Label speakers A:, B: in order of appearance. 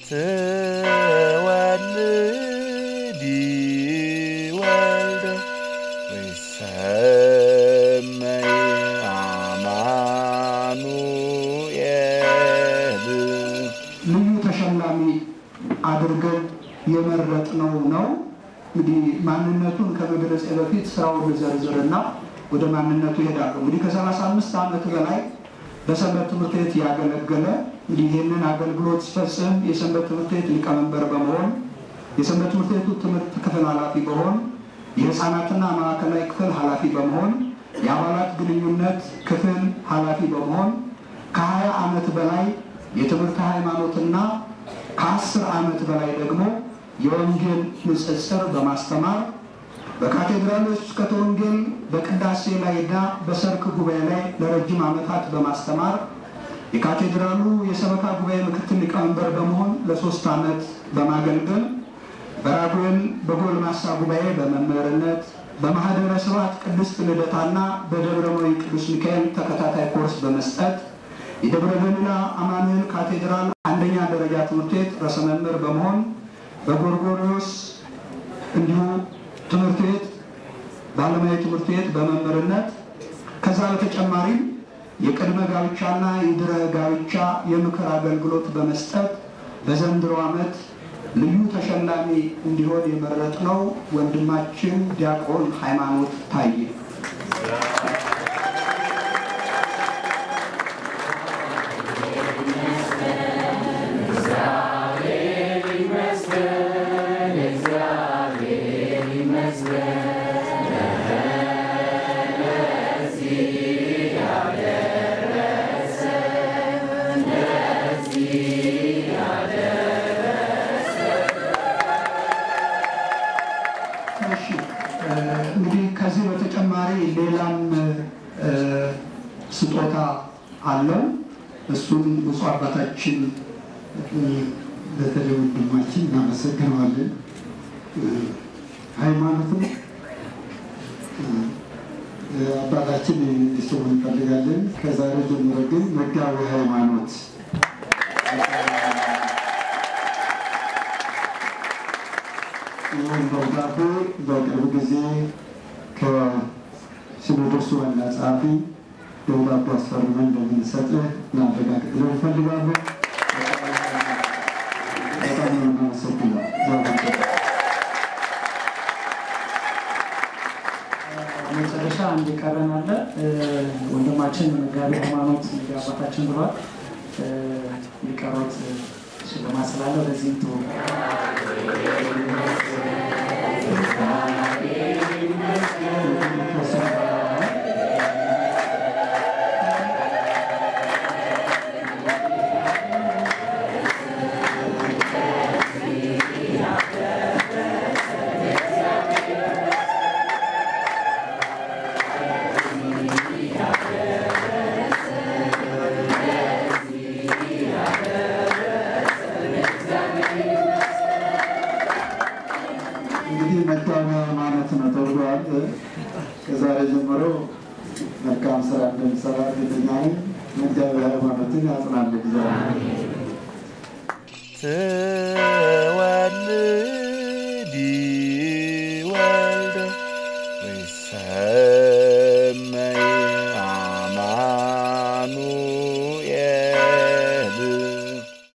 A: ትወልዲ ወልደ ወይሰመይ አማኑኤል
B: ልዩ ተሸላሚ አድርገን የመረጥነው ነው። እንግዲህ ማንነቱን ከመግለጽ በፊት ስራውን ልዘርዝርና ወደ ማንነቱ ይሄዳሉ። እንግዲህ ከሰላሳ አምስት ዓመት በላይ በሰንበት ትምህርት ቤት ያገለገለ እንግዲህ ይህንን አገልግሎት ሲፈጽም የሰንበት ትምህርት ቤት ሊቀመንበር በመሆን የሰንበት ትምህርት ቤቱ ትምህርት ክፍል ኃላፊ በመሆን የህፃናትና ማዕከላዊ ክፍል ኃላፊ በመሆን የአባላት ግንኙነት ክፍል ኃላፊ በመሆን ከ20 ዓመት በላይ የትምህርት ሃይማኖትና ከአስር ዓመት በላይ ደግሞ የወንጌል ንጽጽር በማስተማር በካቴድራሎች ስብከተ ወንጌል በቅዳሴ ላይና በሰርክ ጉባኤ ላይ ለረጅም ዓመታት በማስተማር የካቴድራሉ የሰበካ ጉባኤ ምክትል ሊቀመንበር በመሆን ለሶስት ዓመት በማገልገል በራጉኤል በጎልማሳ ጉባኤ በመምህርነት በማህደረ ስብሐት ቅድስት ልደታና በደብረ መዊ ቅዱስ ሚካኤል ተከታታይ ኮርስ በመስጠት የደብረ ገሊላ አማኑኤል ካቴድራል አንደኛ ደረጃ ትምህርት ቤት ርዕሰ መምህር በመሆን በጎርጎሪዎስ እንዲሁ ትምህርት ቤት በዓለማዊ ትምህርት ቤት በመምህርነት ከዛ በተጨማሪም የቅድመ ጋብቻና የድህረ ጋብቻ የምክር አገልግሎት በመስጠት በዘንድሮ ዓመት ልዩ ተሸላሚ እንዲሆን የመረጥነው ወንድማችን ዲያቆን ሃይማኖት ታየ። እሺ እ እንግዲህ ከዚህ በተጨማሪ ሌላም እ ስጦታ አለው። እሱን ብፁዕ አባታችን
C: እ በተለይ ወንድማችን እናመሰግነዋለን። እ ሃይማኖትም እ አባታችን እንዲሰሙ እንፈልጋለን። ከዛሬ ጀምሮ ግን መጋቢ ሃይማኖት ይህን ደብዳቤ በቅርብ ጊዜ ከሲኖዶሱ ዋና ጸሐፊ ደብዳቤ አስፈርመን እንደምንሰጥህ እናረጋግጥልን እንፈልጋለን። በጣም ነው የምናመሰግነው።
D: መጨረሻ አንድ የቀረን አለ። እ ወንድማችን መጋቢ ሃይማኖት እንግዲህ አባታችን ብሏል። እ የቀሩት ሽልማት ስላለ በዚህም ት
C: እንግዲህ መጋቢ ሃይማኖት ነው ተብሏል። ከዛሬ ጀምሮ መልካም ስራ እንደሚሰራ እርግጠኛ ነኝ። መጋቢ ሃይማኖትን ያጽናል እግዚአብሔር።